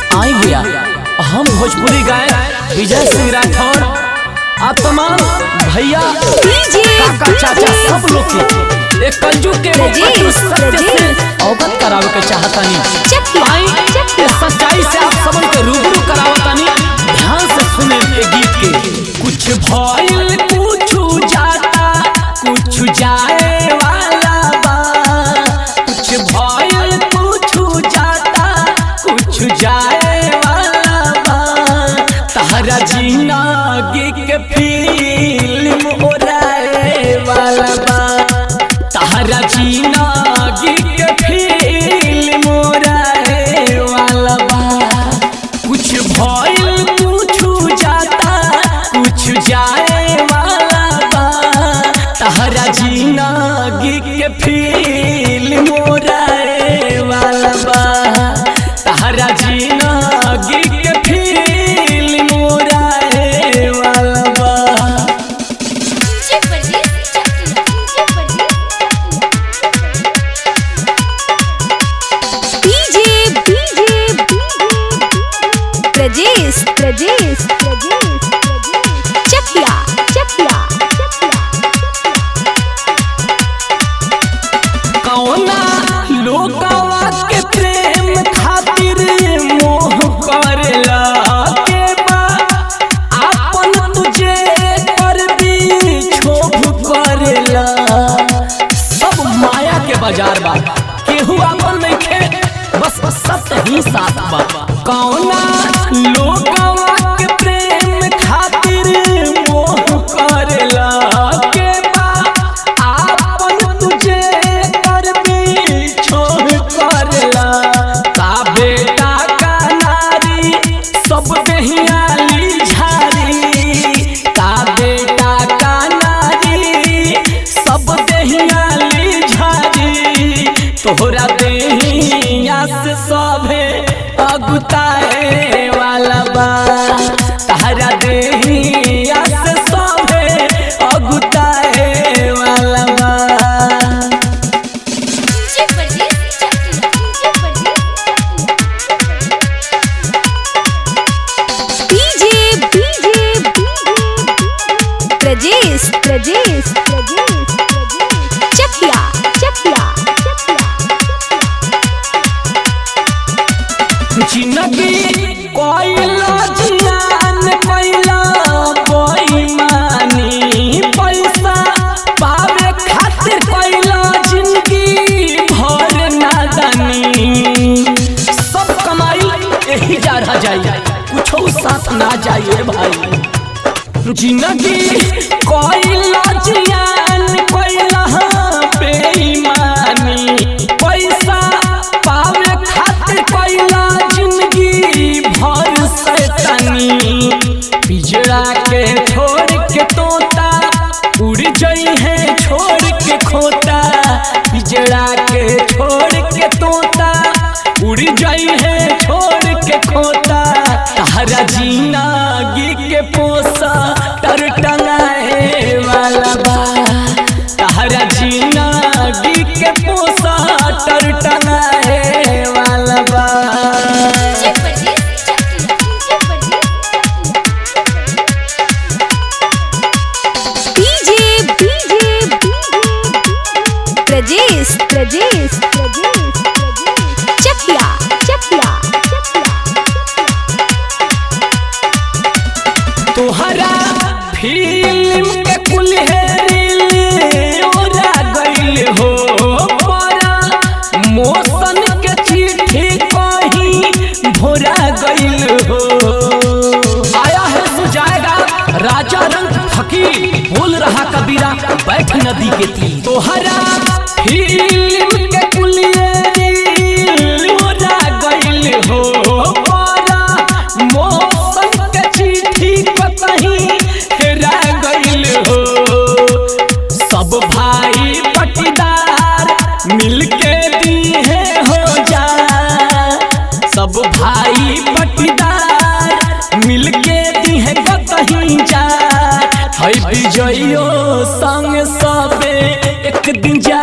आई भैया हम भोजपुरी गायक विजय सिंह राठौर आ तमाम भैया काका चाचा सब लोग के एक कलयुग के कटु सत्य से अवगत करावे के चाहतानी आई ये सच्चाई से आप सबन के रूबरू करावतानी ध्यान से सुने ये गीत के कुछ भइल कुछ जाता कुछ जाए वाला बा कुछ भइल कुछ जाता कुछ जाए वाला बा तहरा जिंदगी के फिल्म ओराए वाला बा तहरा जिंदगी के फिल्म ओराए वाला बा कुछ भइल कुछ जाता कुछ जाए वाला बा तहरा जिंदगी के फिल्म ओराए वाला बा तहरा जिंदगी के फिल्म ओराए वाला बा प्रजेश प्रजेश प्रजेश चकिया चकिया कौना लोकवा के प्रेम खातिर मोह करला के बा आपन तुझे कर भी छोभ करला सब माया के बाजार बा केहू आपन नइखे बस सत्य ही साथ बा कौना लोकवा के प्रेम खातिर मोह करला के बा आपन तुझे कर भी छोड़ करला का बेटा का नारी सब दहियाली झारी का बेटा का नारी सब दहियाली झारी तोहरा देहिया से सभे अगुताए वाला बा तहरा देहिया से सभे अगुताए वाला बा डीजे डीजे प्रजेश प्रजेश प्रजेश चकिया चकिया जिंदगी कोइला जियान कोइला बेईमानी पैसा पावे खातिर कोइला जिंदगी भर नादानी सब कमाई यही जा रहा जाई कुछो साथ ना जाइए भाई जिंदगी कोइला जियान कोइला बेईमानी पैसा पावे खातिर कोइला जिंदगी भर सैतानी पिजड़ा के छोड़ के तोता उड़ जई है छोड़ के खोता पिजड़ा के छोड़ के तोता उड़ जई है छोड़ के खोता तहरा जिंदगी के पोसा तर टंगाए वाला बा तहरा जिंदगी के पोसा तर टंगाए वाला बा डीजे डीजे प्रजेश प्रजेश प्रजेश चकिया चकिया तोहरा फिल्म के कुल हेरिल ओरा गइल हो परा मोशन के चिट्ठी कहीं भोरा गइल हो आया है सुजाएगा राजा रंग फकीर बोल रहा कबीरा बैठ नदी के तीर तोहरा फिल्म के कुल हेरिल ओरा गइल हो परा मोशन के चिट्ठी कहीं हेरा गइल हो सब भाई पटीदार मिलके दिए हो जा सब भाई पटीदार मिलके दिए कहीं जा है विजयो संग सबे एक दिन जा